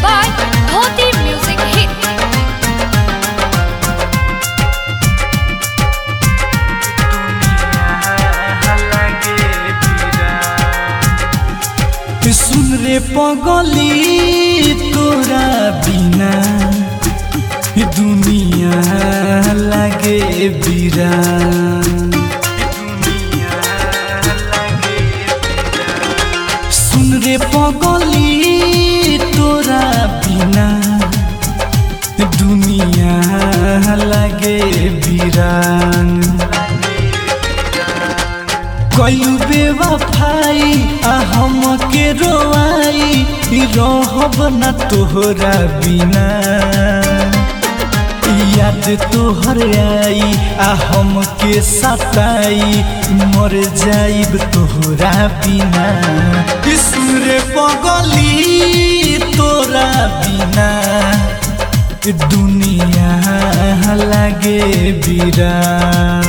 by Dhoti Music Hit. सुन रे पगली तोरा बिना दुनिया लागे बिरान सुन रे पगली तोरा बिना दुनिया लागे बिरान कयू बेवफाई आ हम के रोआई रहब न तोहरा बिना याद तोहर आई आ हम के सताई मर जाइब तोहरा बिना सुर पगली तोरा बिना दुनिया लागे बिरान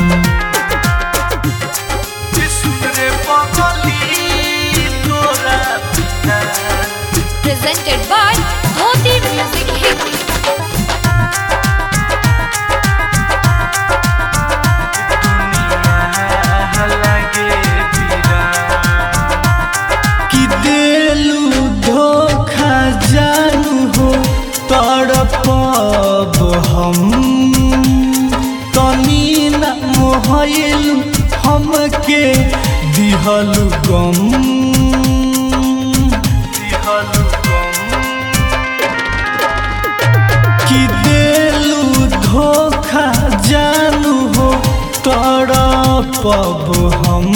Presented by Dhoti Music Hit. कि देलू धोखा जानू हो तड़पब हम तनी न मोहल हमके दिहलु गम दिहलु कि देलू धोखा जानू हो तड़पब हम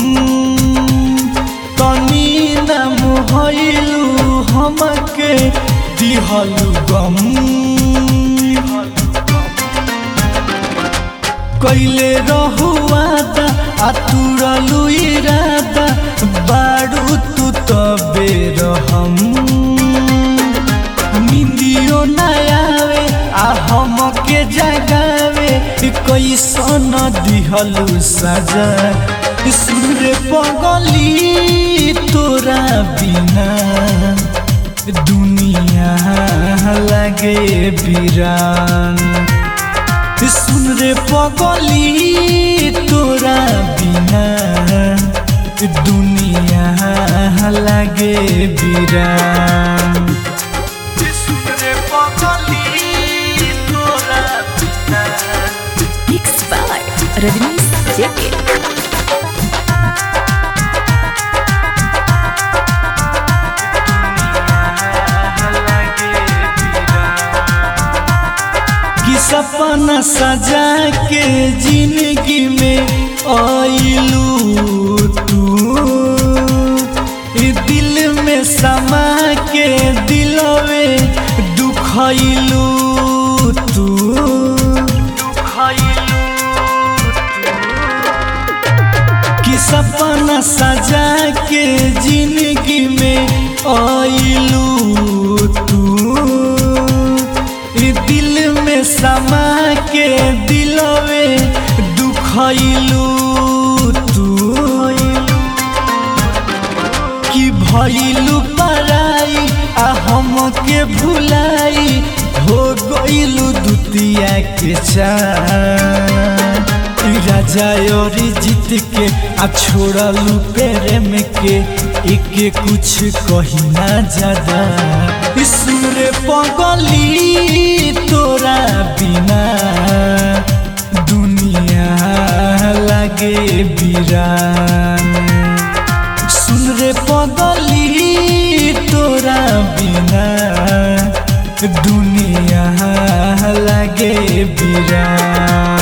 तनी न मोहलू हमके दिहलु गम कैले रहुआदा आ तुरलु इरादा बारू तू तबे रहम निंदियो न आवे आ हमके जगावे कैसन दिहलु सजा सुर पगली तोरा बिना दुनिया लागे बिरान सुन रे पगली तोरा बिना दुनिया लागे बिरान सुन रे पगली तोरा बिना Mixed by Rajnish Jacket. कि सपना सजा के जिंदगी में आइलू तू ई दिल में समा के दिलवे दुखैलू तू कि सपना सजा के जिंदगी में आइलू तू ई दिल में समा के दिलवे दुखैलू तू कि भइलू पराई आ हम के भुलाई हो गइलू दुतिया के चान राजा और जीत के आ छोड़लू प्रेम के एक कुछ कही ना ज्यादा सुर पगली तोरा बिना दुनिया लागे बिरान सुन रे पगली तोरा बिना दुनिया लागे बिरान